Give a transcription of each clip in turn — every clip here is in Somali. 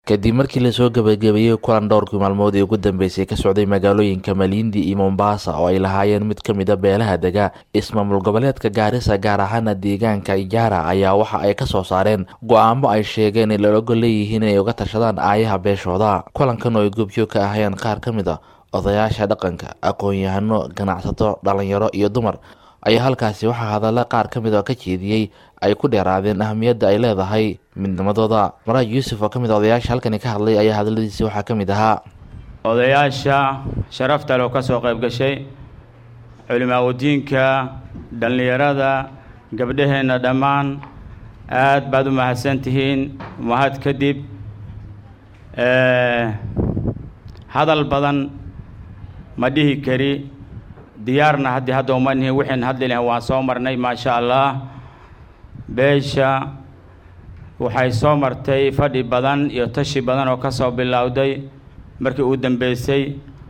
kadib markii lasoo gabagabeeyey kulan dhowrkii maalmood ee ugu dambeysay ka socday magaalooyinka malindi iyo mombasa oo ay lahaayeen mid ka mid a beelaha dega ismaamul goboleedka gaarisa gaar ahaana deegaanka ijaara ayaa waxa ay kasoo saareen go-aamo ay sheegeen in lalogo leeyihiin inay uga tashadaan aayaha beeshooda kulankan oo ay goobjoog ka ahayeen qaar ka mid a odayaasha dhaqanka aqoon-yahano ganacsato dhalinyaro iyo dumar ayaa halkaasi waxaa hadalla qaar ka mid oo ka jeediyey ay ku dheeraadeen ahamiyadda ay leedahay midnimadooda maraaj yuusuf oo ka mid a odayaasha halkani ka hadlay ayaa hadalladiisi waxaa ka mid ahaa odayaasha sharafta loo ka soo qayb gashay culimaawadiinka dhallinyarada gabdhaheenna dhammaan aad baad u mahadsan tihiin mahad kadib hadal badan ma dhihi kari diyaarna haddii hadda uma nihin wixiin hadli lahayn waan soo marnay maasha allah beesha waxay soo martay fadhi badan iyo tashi badan oo ka soo bilowday markii uu dambeysay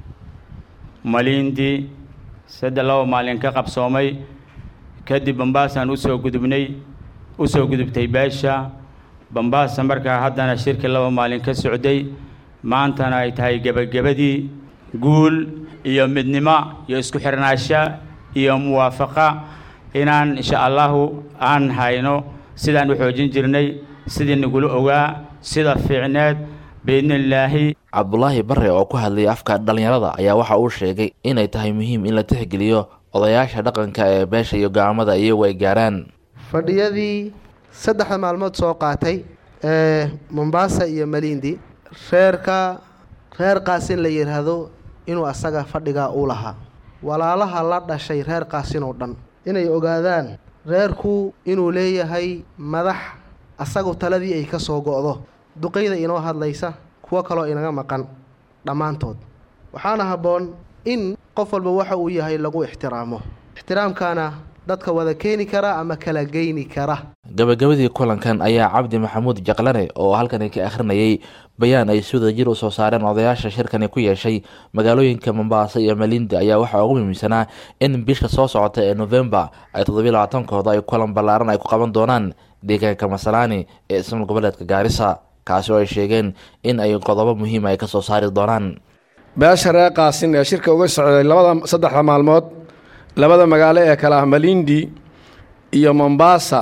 malindi saddex laba maalin ka qabsoomay kadib bambaasaan usoo gudubnay usoo gudubtay beesha bambaasa markaa haddana shirkii laba maalin ka socday maantana ay tahay gebagabadii guul iyo midnimo iyo isku xirnaasho iyo muwaafaqa inaan insha allahu aan hayno sidaan u xoojin jirnay sidii nagula ogaa sida fiicneed biidnillaahi cabdulaahi bare oo ku hadlayay afka dhallinyarada ayaa waxa uu sheegay inay tahay muhiim in la tixgeliyo odayaasha dhaqanka ee beesha iyo go-aamada iyagu ay gaaraan fadhiyadii saddexda maalmood soo qaatay ee mombasa iyo malindi reerka reer qaasin la yidhaahdo inuu asaga fadhigaa uu lahaa walaalaha la dhashay reer qaasin oo dhan inay ogaadaan reerku inuu leeyahay madax asagu taladii ay ka soo go'do duqayda inoo hadlaysa kuwo kaloo inaga maqan dhammaantood waxaana habboon in qof walba waxa uu yahay lagu ixtiraamo ixtiraamkaana dadka wada keeni kara ama kala geyni kara gabagabadii kulankan ayaa cabdi maxamuud jaqlane oo halkani ka akhrinayay bayaan ay si wada jir u soo saareen odayaasha shirkani ku yeeshay magaalooyinka mombasa iyo malindi ayaa waxaa ugu muhiimsanaa in bisha soo socota ee novembar ay toddobiy labaatankooda ay kulan ballaaran ay ku qaban doonaan deegaanka masalaani ee ismaal goboleedka gaarisa kaasi oo ay sheegeen in ay qodobo muhiima ay ka soo saari doonaan beesha reer qaasin ee shirka uga socday labada saddexda maalmood labada magaalo ee kale ah malindi iyo mombasa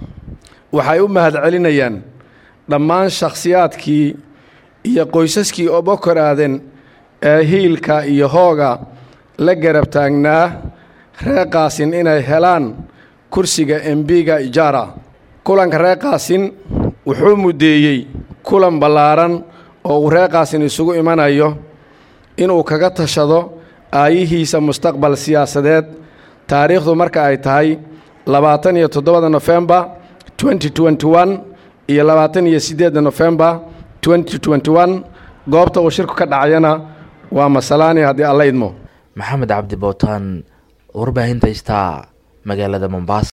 waxay u mahadcelinayaan dhammaan shakhsiyaadkii iyo qoysaskii oo bokor aaden ee hiilka iyo hooga la garab taagnaa reer qaasin inay helaan kursiga embiga ijaara kulanka reer qaasin wuxuu muddeeyey kulan ballaaran oo uu reer qaasin isugu imanayo inuu kaga tashado aayihiisa mustaqbal siyaasadeed taariikhdu marka ay tahay labaatan iyo toddobada nofembar twenty twenty one iyo labaatan iyo siddeedda nofembar twenty twenty one goobta uu shirku ka dhacayana waa masalaani haddii alla idmo maxamed cabdi bootaan warbaahinta istaa magaalada mombasa